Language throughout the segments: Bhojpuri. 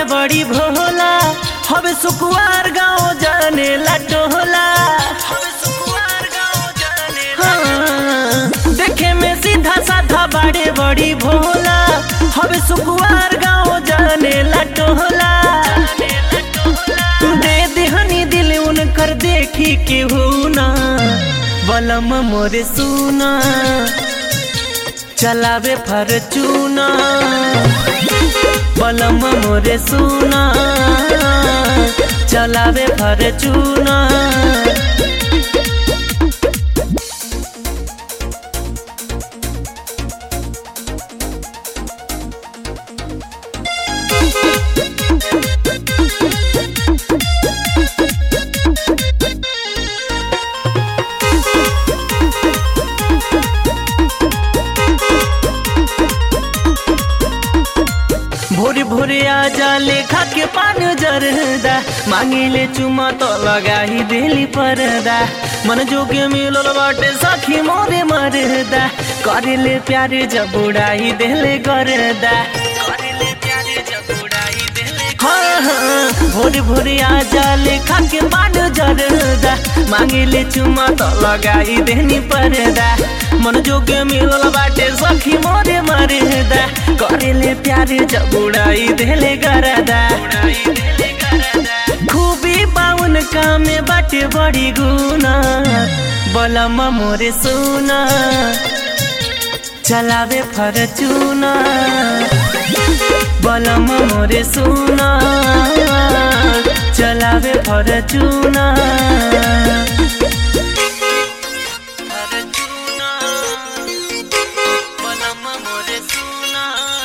बाड़े बड़ी भोला हवे सुकुआर गाँव जाने ला टोला हाँ, देखे में सीधा साधा बाड़े बड़ी भोला हवे सुकुआर गाँव जाने ला टोला दे देहनी दिल उनकर देखी के हो ना बलम मोरे सुना चलावे फरचूना बलम मोरे सुना चलावे फरचूना भोरे भोरे आ जाले खा के पान जरदा मांगिले चुमा तो लगाही दिली परदा मन जोगे मिलल बाटे सखी मोरे मरदा करेले प्यारे जब उड़ाई देले करदा करेले प्यारे जब उड़ाई देले हाँ हाँ भोरे भोरे आ जाले खा के पान जरदा मांगिले चुमा तो लगाई देनी परदा मन जोगे मिलल बाटे सखी मोरे मरदा करेले प्यारे जब उड़ाई देले गरदा खूबी बाउन कामे बाटे बड़ी गुना बलम मोरे सुना चलावे फरचूना बलम मोरे सुना चलावे फरचूना फरचूना बलम मोरे सुना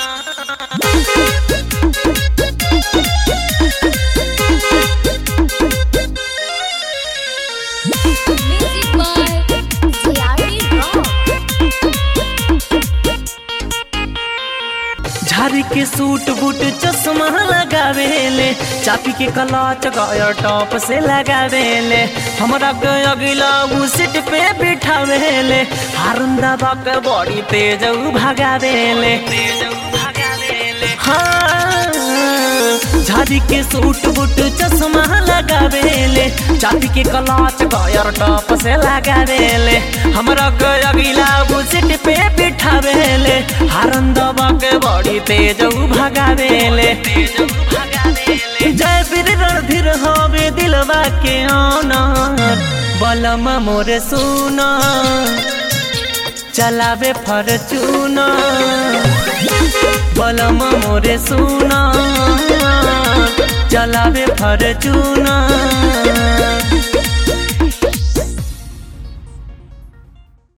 Music by Tiari Rock. झारी के सूट बूट चश्मा लगावेले चापी के कलाच गया टॉप से लगावेले हमरा के अगिला उ सीट पे बिठावेले हारून दबा के बड़ी तेज उ भगावेले हाँ झाड़ी के सूट बूट चश्मा लगावेले चापी के कलाच गयर टॉप से लगावेले हमरा के अगिला उ सीट पे बिठावेले हारन दबा के बड़ी तेज उ भगावेले जय वीर रणधीर हवे दिलवा के ऑनर बलम मोरे सुना चलावे फरचूना बलम मोरे सुना चलावे फरचूना